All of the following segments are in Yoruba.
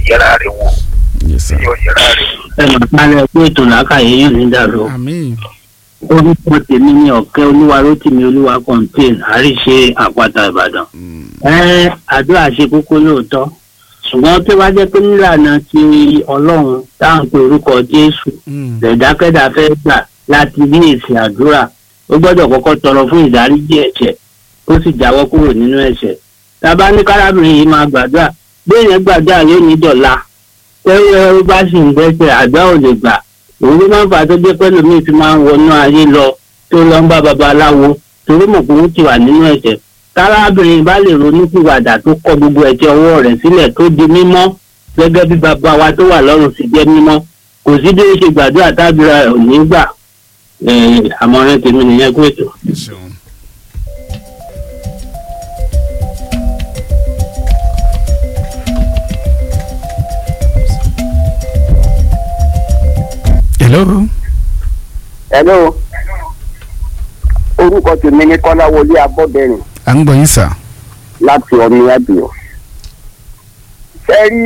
yẹra rẹ̀ wò yes sir. yóò yẹra rẹ̀ wò. ẹ mà balẹ̀ pé ètò làákàyè yóò ní dàrú. àmín orúkọ tèmi ní ọ̀kẹ́ olúwa rótìmí olúwa contain àríṣe àpáta ìbàdàn. ẹ àdúrà ṣe kókó lóòótọ́ ṣùgbọ́n tó bá jẹ́ pé nílànà ti ọlọ́run táwọn pe orúkọ jésù Mm. lẹ̀dákẹ́dà fẹ́ gbà láti ní èsì àdúrà ó gbọ́dọ̀ kọ́kọ́ tọrọ fún ìdáríjì ẹ̀ṣẹ̀ ó sì jáwọ́ kúrò nínú ẹ̀ṣẹ̀ tábà ní kárábìnrin yìí máa gbàdúrà béèyàn gbàdúrà yóò ní dọ̀la tẹ́wọ́ ó bá sì ń gbẹ́sẹ̀ àgbà ò lè gbà òun ló máa ń fà á tó jẹ́ pé lómi fi máa ń wọnú ayé lọ tó lọ ń bá babaláwo torí mọ̀ pé ó ti wà nínú ẹ̀ṣẹ̀ kárábìnrin bá lè ronú pìwàdà tó kọ gbogbo ẹ̀jẹ̀ ọwọ́ rẹ̀ sílẹ̀ tó di mímọ́ gẹ́gẹ́ bí bàbá wa tó wà lọ́run sì jẹ́ mímọ́ kò sí bí ó ṣe gbàdúrà tábìlà ẹ̀ ò ní gbà Eh, àmọ̀ràn tèmi nìyẹn kó ètò. ẹ ṣeun. hello hello orúkọ tèmi ní kọ́láwọlé abọ́dẹ̀rìn à ń gbọ́ yín sà. láti ọmọ ẹ̀bìọ́. fẹ́rí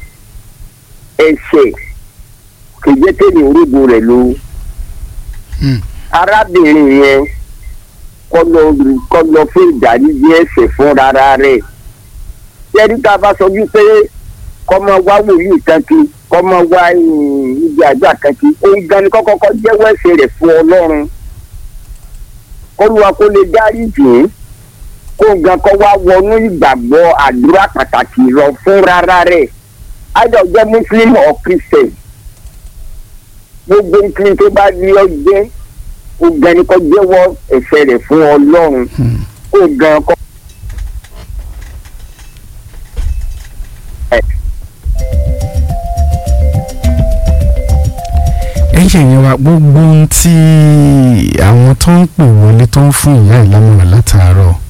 ẹ̀ṣẹ̀ kìjẹ́kẹ́ni orígun rẹ̀ ló. Hmm. arábìnrin yẹn kọ́ lọ kọ́ lọ fún ìdáríjì ẹ̀ṣẹ̀ fún rárá rẹ̀. fẹ́rí tá a bá sọ wípé kọ́ máa wá wòlíì kan kí kọ́ máa wá eh, ibi àgbà kan kí òun gan ni kọ́kọ́kọ́ jẹ́wọ́ ẹ̀ṣẹ̀ rẹ̀ fún ọlọ́run. kọ́lùwà kó lè dáríjì ín kó gan kó wá wọnú ìgbàgbọ́ àdúrà pàtàkì lọ fún rárá rẹ̀ either jẹ́ muslim or christian gbogbo nǹkan tó bá ní ọ jẹ́ kó gan ni kó jẹ́wọ́ ẹ̀ṣẹ̀ rẹ̀ fún ọlọ́run Hmm. kó gan kó. ẹ ṣe yẹn wa gbogbo ohun tí àwọn tó ń pè wọlé tó ń fún ìyá ìlámọ̀ràn látàárọ̀